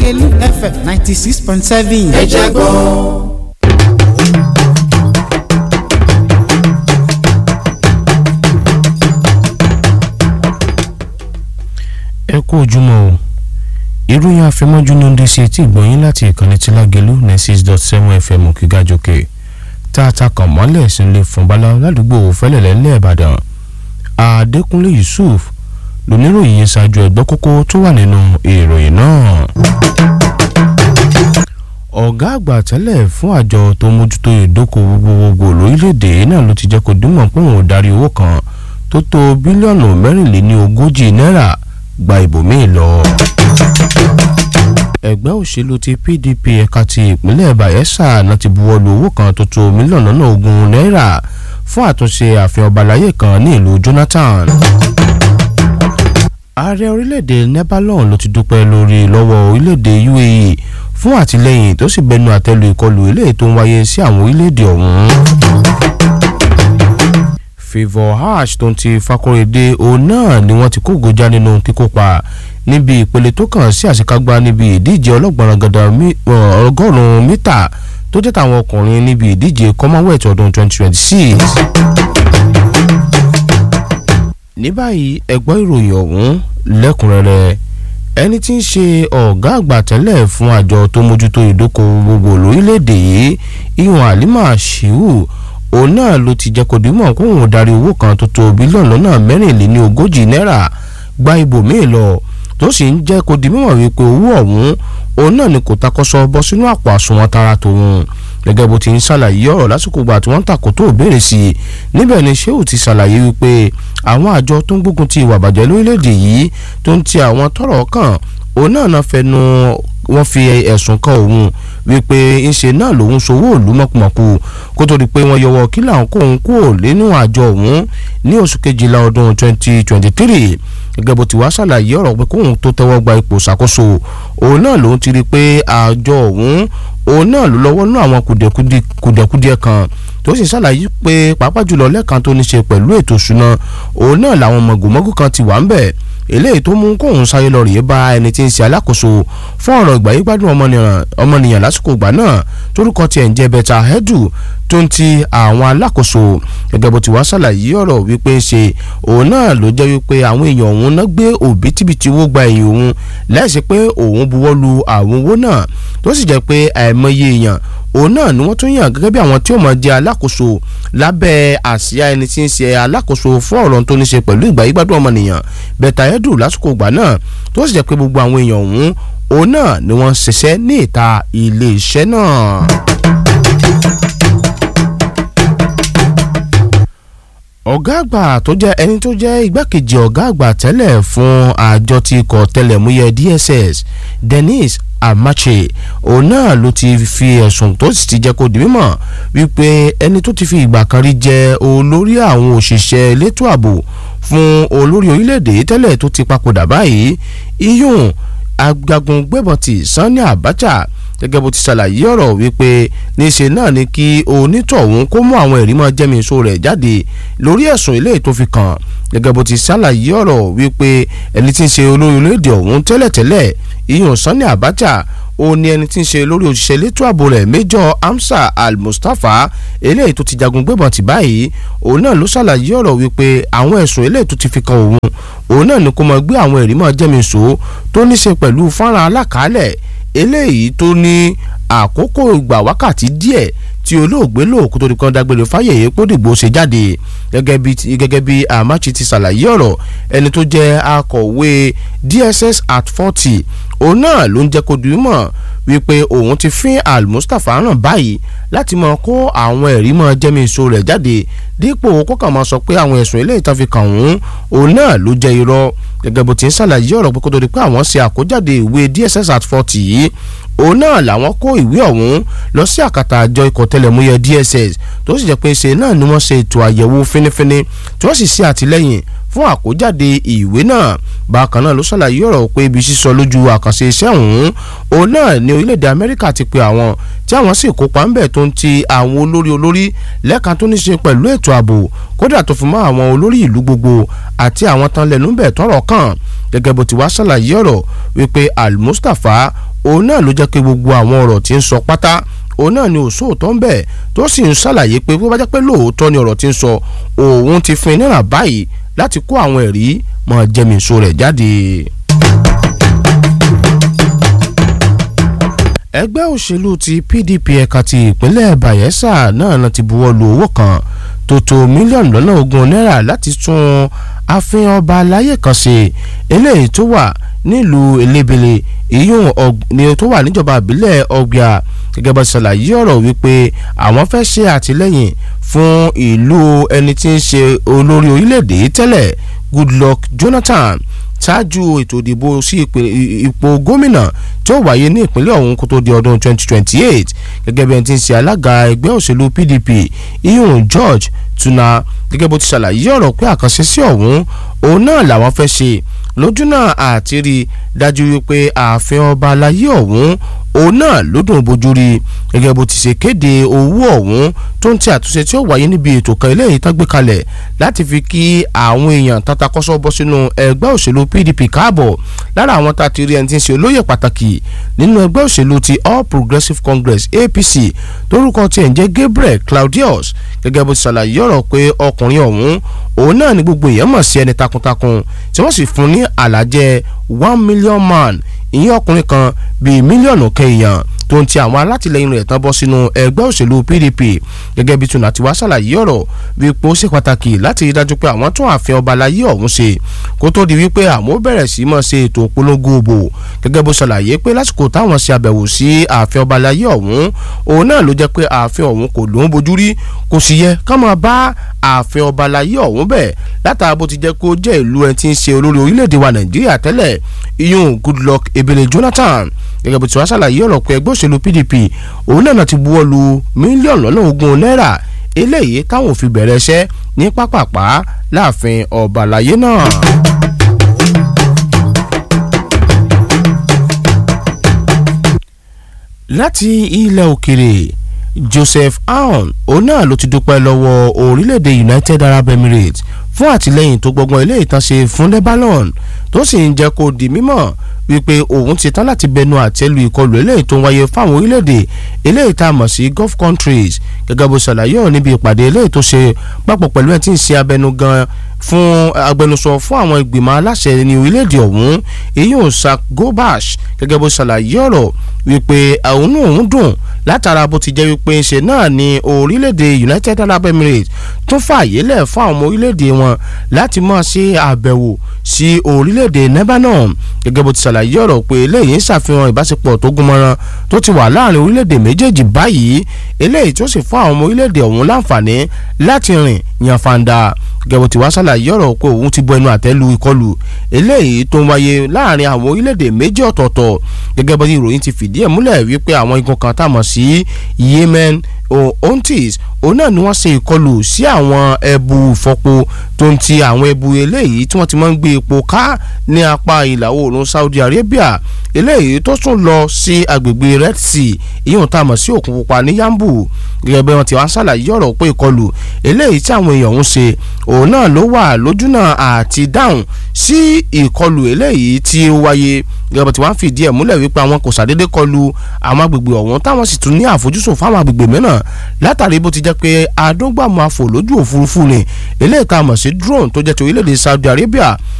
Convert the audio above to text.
lágẹ̀lú fm ninety six point seven. ẹ jẹ́ gbọ́. ẹ kú ojúmọ́ o ìròyìn àfẹmọ́jú ló ń dé sí etí ìgbọ̀nyín láti ìkànnì tí lágẹ̀lú ní six dot seven fm kígájókè tá a ta kàn mọ́lẹ̀ sílé fún bala ládùúgbò fẹ́lẹ̀lẹ́ ńlẹ̀ ìbàdàn adékúnlé yusuf lóníròyìn yẹn ṣáájú ẹgbẹ́ kókó tó wà nínú ìròyìn náà. ọ̀gá àgbà tẹ́lẹ̀ fún àjọ tó mójútó ìdókòwò gbogbogbò lórílẹ̀‐èdè náà ló ti jẹ́ kó dúnmọ̀ pé òun ò darí owó kan tó tó bílíọ̀nù mẹ́rìnléní ogójì náírà gba ibòmíì lọ. ẹgbẹ́ òṣèlú ti pdp ẹ̀ka ti ìpínlẹ̀ bayelsa náà ti buwọ́ lu owó kan tó tó mílíọ̀nù lọ́nà ogún náírà fún àtúnṣe ààfin ọbalayé kan ní ìlú jonathan. ààrẹ orílẹ̀-èdè lebanon ló ti dúpẹ́ lórí lọ́wọ́ orílẹ̀-èdè uae fún àtìlẹ́yìn tó sì bẹnu àtẹ́lu ìkọlù eléyìí tó ń wáyé sí àwọn orílẹ̀-èdè ọ̀hún favour hash tó ń ti fakorede òun náà ni wọ́n ti kó gojá nínú kíkópa níbi ìpele tó kàn sí àṣekágbá níbi ìdíje ọlọ́gbọ̀nrán gàdá ọgọ́rùn-ún mítà tó jẹ́ tàwọn ọkùnrin níbi ìdíje commonwealth ọdún 2026. ní báyìí ẹgbọ́n ìròyìn ọ̀hún lẹ́kùnrẹ́rẹ́ ẹni tí ń ṣe ọ̀gá àgbà tẹ́lẹ̀ fún àjọ tó mójútó ìdókòwò gbogbo lórílẹ̀‐èdè yìí ìwọ̀n halima shiu òun náà ló ti jẹ́ kó dimọ̀ kó òun darí owó kan tó tó bílíọ̀nù lọ́nà mẹ́rìnléní ogójì náírà gba ibòmíì lọ tó sì ń jẹ́ kó di mímọ̀ wípé owó ọ̀hún òun náà ni kò takọ́sọ bọ́ sínú àpò àsùnwọ̀n tara tòun gẹ́gẹ́ bó ti ń ṣàlàyé ọ̀rọ̀ lásìkò gbà tí wọ́n ń tàkó tó béèrè sí i níbẹ̀ ni sheu ti ṣàlàyé wípé àwọn àjọ tó ń gbógun ti ìwà àbàjẹ́ lórílẹ̀‐èdè yìí tó ń ti àwọn tọ́rọ̀ kàn òun náà náà fẹnu wọ́n fi ẹ̀sùn kan òun wípé ńṣe náà lòun ṣòwò òlu mọ̀kùmọ̀kù kó tó di pé wọ́n yọwọ́ kí làwọn kóun kúrò nínú àjọ òun ní oṣù kejìlá ọdún 2023 gẹ́gẹ́ bó ti wá ṣàlàyé ọ̀rọ̀ pé kóun tó tẹ́wọ́ gba ipò ṣàkóso òun náà lòun ti rí i pé àjọ òun òun náà ló lọ́wọ́ nú àwọn kùdẹ̀kùdẹ̀ kan tó sì ṣàlàyé pé pàápàá jùlọ lẹ́ẹ̀kan tó ní ṣe pẹ̀lú ètò ìṣúná òun náà làwọn mọ̀gòmọ́gò kan ti wà ń bẹ̀ eléyìí tó mú kóun sáré lọ rèé bá ẹni tí ń ṣe alákòóso fún ọ̀rọ̀ ìgbà yìí gbádùn ọmọnìyàn lásìkò ìgbà náà torúkọ tiẹ̀ ń jẹ́ bẹ́tà hẹ́dù tó ń ti àwọn alákòóso gẹ́gẹ́ bó ti wá ṣàlàyé ọ̀rọ̀ wípé ṣe òun náà ló jẹ́ wípé àwọn èèyàn òun náà gbé òbítíbitì owó gba ẹ̀yìn òun láìsí pé òun buwọ́ lu àwọn owó náà tó sì jẹ́ pé àìmọye èèyàn òun náà ni wọ́n tún yàn gẹ́gẹ́ bí àwọn tí ó máa jẹ́ alákòóso lábẹ́ àsíá ẹni tí ń ṣe alákòóso fún ọ̀rọ̀ tó ní ṣe pẹ̀lú ìgbà yígbádùn ọmọnìyàn bẹ́tà ẹ̀dù lásìkò ìgbà náà tó sì jẹ́ pé gbogbo àwọn èèyàn ọ̀hún òun náà ni wọ́n ṣiṣẹ́ ní ìta ilé iṣẹ́ náà. ọ̀gá àgbà tó jẹ́ ẹni tó jẹ́ igbákejì ọ̀gá àgbà tẹ́lẹ̀ fún àjọ tí kò tẹlẹ̀múyẹ́ DSS Dennis Amache òun náà ló ti fi ẹ̀sùn tó sì ti jẹ́ kó di mímọ̀ wípé ẹni tó ti fi ìgbà kan rí jẹ́ olórí àwọn òṣìṣẹ́ elétò ààbò fún olórí orílẹ̀-èdè tẹ́lẹ̀ tó ti papòdà báyìí iyùn ajagun gbébọn ti Sani Abacha gẹ́gẹ́ bó ti ṣàlàyé ọ̀rọ̀ wípé níṣe náà ni kí onítọ̀hún kó mú àwọn ẹ̀rí mọ́ jẹ́mìíso rẹ̀ jáde lórí ẹ̀sùn ilé tó fi kàn gẹ́gẹ́ bó ti ṣàlàyé ọ̀rọ̀ wípé ẹni tí ń ṣe olórí orílẹ̀-èdè ọ̀hún tẹ́lẹ̀tẹ́lẹ̀ ìyọ̀n Sani Abacha ó ní ẹni tí ń ṣe lórí òṣìṣẹ́ elétò ààbò rẹ̀ Major Hamza Al-Mustapha eléyìí tó ti jagun gbébọn tì báyìí òun náà ló ṣàlàyé ọ̀rọ̀ wípé àwọn ẹ̀sùn eléyìí tó ti fi kan òun òun náà ni kó máa gbé àwọn ẹ̀rí mọ́ jẹ́mìíso tó ní ṣe pẹ̀lú fọ́nrán alákàálẹ̀ eléyìí tó ní àkókò ìgbà wákàtí díẹ̀ tí olóògbé lò kó tó di kan dágbére fáyẹyẹ pódìgbò ṣe jáde gẹ́gẹ́ bí gẹ́gẹ́ bí amachi ti ṣàlàyé ọ̀rọ̀ ẹni tó jẹ́ akọ̀wé DSS at forty òun náà ló ń jẹ́ kó dùn mọ̀ wípé òun ti fín Al-Mustapha ràn báyìí láti máa kó àwọn ẹ̀rí mọ́ jẹ́míso rẹ̀ jáde dípò kó kàn máa sọ pé àwọn ẹ̀sùn eléyìí tán fi kàn òun òun náà ló jẹ́ irọ́ gẹ́gẹ́ bó ti ń ṣàlàyé ọ̀rọ̀ pé kó tó di pé àwọn ṣe àkójáde ìwé DSS at forty yìí òun náà làwọn kó ìwé ọ̀hún lọ sí àkàtà àjọ ikọ̀ tẹlẹ̀múyẹ́ DSS tó sì jẹ́ pé ṣe náà ni wọ́n ṣe ètò àyẹ̀wò fínífíní tí wọ́n sì ṣe àtìlẹ́yìn fún àkójáde ìwé náà bákan náà ló ṣàlàyé ọ̀rọ̀ pé ibi sísọ lójú àkànṣe iṣẹ́ ọ̀hún òun náà ní orílẹ̀-èdè Amẹ́ríkà ti pe àwọn tí àwọn sì kópa ńbẹ̀ tó ń ti àwọn olórí olórí lẹ́ka tó ní ṣe pẹ̀lú ètò ààbò kódà tó fi mọ́ àwọn olórí ìlú gbogbo àti àwọn tán lẹ́nu bẹ̀ tọ́rọ̀ kàn gẹ́gẹ́ bó ti wá ṣàlàyé ọ̀rọ̀ wípé Al-Mustapha òun náà ló jẹ́ pé gbogbo àwọn ọ̀rọ̀ tí ń sọ pátá òun náà ni òṣòótọ́ ń bẹ̀ tó sì ń ṣàlàyé pé bó bá jẹ́ pé lóòótọ́ ni ọ̀rọ̀ tí ń sọ òun ti fún iná báyìí láti kó àwọn ẹ̀rí mọ́ jẹ́mìíso rẹ̀ jáde. ẹgbẹ́ òṣèlú ti PDP ẹ̀ka ti ìpínlẹ̀ Bayelsa náà ti buwọ́ lu owó kan tó tó mílíọ̀nù lọ́nà ogún náírà láti tún ààfin ọba aláyè kan ṣe eléyìí tó wà nílùú elébele ìyún ni tó wà níjọba ìbílẹ̀ ọgbà gẹ́gẹ́ bá ṣàlàyé ọ̀rọ̀ wípé àwọn fẹ́ ṣe àtìlẹ́yìn fún ìlú ẹni tí ń ṣe olórí orílẹ̀-èdè tẹ́lẹ̀ Goodluck Jonathan ṣáájú ètò ìdìbò sí ipò gómìnà tí ó wáyé ní ìpínlẹ̀ ọ̀hún kó tó di ọdún 2028 gẹ́gẹ́ bí ẹni tí ń ṣe alága ẹgbẹ́ òṣèlú PDP iyun George Tuna gẹ́gẹ́ bó ti ṣàlàyé ọ̀rọ̀ pé àkànṣe sí ọ̀hún òun náà làwọn fẹ́ ṣe lójúnà àti rí dájú wípé ààfin ọba aláyé ọ̀hún òun náà ló dùn bójú rí gẹ́gẹ́ bó ti ṣe kéde owó ọ̀hún tó ń ti àtúnṣe tí ó wáyé níbi ètò kan eléyìí tán gbé kalẹ̀ láti fi kí àwọn èèyàn tatakọ́sọ́ bọ́ sínú ẹgbẹ́ òṣèlú PDP káàbọ̀ lára àwọn tá a ti rí ẹni tí ń ṣe olóyè pàtàkì nínú ẹgbẹ́ òṣèlú ti All Progressives Congress APC lórúkọ tiẹ̀ ń jẹ́ Gabriel Claudius gẹ́gẹ́ bó ti ṣàlàyé ọ̀rọ̀ pé ọkùnrin ọ̀hún òun náà ni gbogbo èèyàn mọ̀ sí ẹni takuntakun tí wọ́n sì fún ní àlàjẹ one million man ìyẹn ọkùnrin kan bíi mílíọ̀nù kẹyàn tó ń ti àwọn alátìlẹyìn rẹ̀ tán bọ́ sínú ẹgbẹ́ òṣèlú PDP gẹ́gẹ́ bí tùnà tí wàá ṣàlàyé ọ̀rọ̀ wípé ó ṣe pàtàkì láti rí dájú pé àwọn tún ààfin ọba láyé ọ̀hún ṣe kó tó di wípé àwọn bẹ̀rẹ̀ sí máa ṣe ètò ìpolongo òbò gẹ́gẹ́ bó ṣàlàyé pé lásìkò táwọn ṣe àbẹ̀wò sí ààfin ọba láyé ọ̀hún òun náà ló jẹ́ pé ààfin ọ̀hún kò lóun bojú rí kò sì yẹ ká máa bá ààfin ọba láyé ọ̀hún bẹ̀ látara bó ti jẹ́ kó jẹ́ ìlú ẹni tí ń ṣe olórí orílẹ̀-èdè wa Nàìjíríà tẹ́lẹ̀ iyún Goodluck Ebele Jonathan gẹ́gẹ́ bó ti wá ṣàlàyé ọ̀rọ̀ pé ẹgbẹ́ òṣèlú PDP òun náà ti buwọ́ lu mílíọ̀nù lọ́nà ogún náírà eléyìí táwọn ò fi bẹ̀rẹ̀ iṣẹ́ ní pápápá láàfin ọba àlàyé náà. láti ilẹ̀ òkèrè Joseph Aoun òun náà ló ti dúpẹ́ lọ́wọ́ orílẹ̀-èdè United Arab Emirates fún àtìlẹ́yìn tó gbọgbọ́n ilé ìtànṣe fún Lebanon tó sì ń jẹ́ kó di mímọ̀ wípé òun ti tán láti bẹnu àtẹ́lu ìkọlù eléyìí tó ń wáyé fáwọn orílẹ̀-èdè eléyìí tá a mọ̀ sí Gulf countries gẹ́gẹ́ bó ṣàlàyé ọ̀ níbi ìpàdé eléyìí tó ṣe papọ̀ pẹ̀lú ẹ̀ tí ń ṣe abẹnugan fún agbẹnusọ fún àwọn ìgbìmọ̀ aláṣẹ ní orílẹ̀-èdè ọ̀hún èyí ò sa gobash gẹ́gẹ́ bó ṣàlàyé ọ̀rọ̀ wípé àwọn náà ń dùn látara bó ti jẹ́ wípé ṣe náà ní orílẹ̀-èdè United Arab Emirates tún fààyè lẹ̀ fún àwọn orílẹ̀-èdè wọn láti máa ṣe àbẹ̀wò sí orílẹ̀-èdè Lebanon gẹ́gẹ́ bó ti ṣàlàyé ọ̀rọ̀ pé eléyìí ń ṣàfihàn ìbáṣepọ̀ tó gúnmọ́ran tó ti wà láàrin orílẹ̀-èdè méjèèjì báyìí eléyìí tó sì fún àwọn ọmọ orílẹ̀-èdè ọ̀hún láǹfààní láti rìn yànfàǹdà gẹ́gẹ́ tí wàá ṣàlàyé ọ̀rọ̀ pé òun ti bọ ẹnu àtẹ́lu ìkọlù eléyìí tó ń wáyé láàrin àwọn orílẹ̀-èdè méjì ọ̀tọ̀ọ̀tọ̀ gẹ́gẹ́ bí ìròyìn ti fìdí ẹ̀ múlẹ̀ wípé àwọn igun kan tá a mọ̀ sí Yemen ontis òun náà ni wọ́n ṣe ìkọlù sí àwọn ẹbu ìfọpo tó ń ti àwọn ẹbu eléyìí tí wọ́n ti máa ń gbé epo ká ní apá ìlà oòrùn Saudi Arabia eléyìí tó tún lọ sí agbègbè Red Sea ìyóhùn tá a mọ̀ sí òkun pupa ní Yambu gẹ́gẹ́ bí wọ́n ti wá ń ṣàlàyé ọ̀rọ̀ pé ìkọlù eléyìí tí àwọn èèyàn ń ṣe òun náà ló wà lójúnà àti dáhùn sí ìkọlù eléyìí tí ó wáyé gẹ́gẹ́ bí tí wọ́n fìdí ẹ̀ múlẹ̀ wípé àwọn kò ṣàdédé kọlù àwọn agbègbè ọ̀hún táwọn sì tún ní àfojúsùn fáwọn agbègbè mìíràn látàrí bó ti jẹ́ pé adógbàmù afò lójú òfurufú ni eléyìí tá a mọ̀ sí drone tó jẹ́ ti orílẹ̀-èdè Saudi Arabia